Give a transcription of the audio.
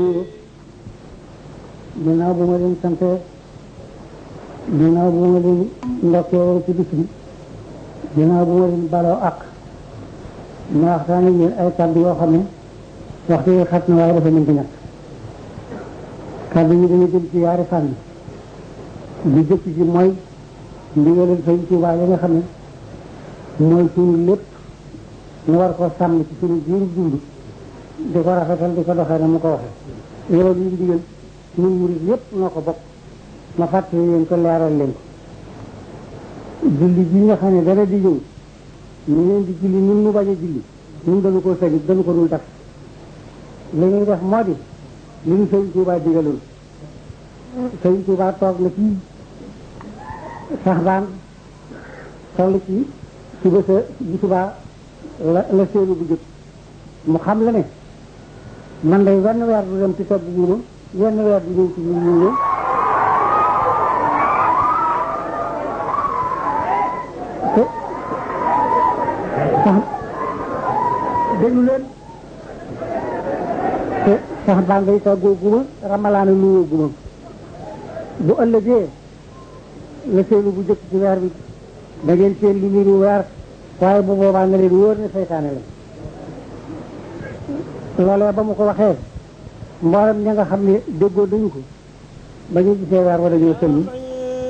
ginnaaw bu ma leen sante ginnaaw bu ma leen ndokkee ci bis bi ginnaaw bu ma leen baloo ak ma waxtaan ak yéen ay kàddu yoo xam ne waxtu yi xat na waaye dafa mën ci ñàkk kàddu yi dana jëm ci yaari fànn bi jëkk ci mooy ndigalal Sëñ Tuubaa yi nga xam ne mooy suñu lépp ñu war ko sàmm ci suñu jiiru dund di ko rafetal di ko doxee na mu ko waxee loolu ñu digal ñun murid yépp noo ko bokk ma fàttali leen ko leeral leen ko julli ji nga xam ne dara di ñëw ñu leen di julli ñun mu bañ a julli ñun dañu ko sañu dañu ko dul def li ñuy def moo di li ñu Sëñ Tuubaa digaloon Sëñ Tuubaa toog na ci sax baan toll ci suba sa bu subaa la la seenu bu jëkk mu xam la ne man day wenn weer du dem ci togg guuma wenn weer du ñëw ci ñu ñu ñëw te sax déglu leen te sax baa ngay toggoo guma ramalaana nuyoo guma bu ëllëgee la seenu bu jëkk ci weer bi da ngeen seen lu niru weer waaye bu boobaa nga leen wóor ne seytaane la loolee ba mu ko waxee mboolem ña nga xam ne déggoo dañu ko ba ñu gisee weer wa dañoo sëlmi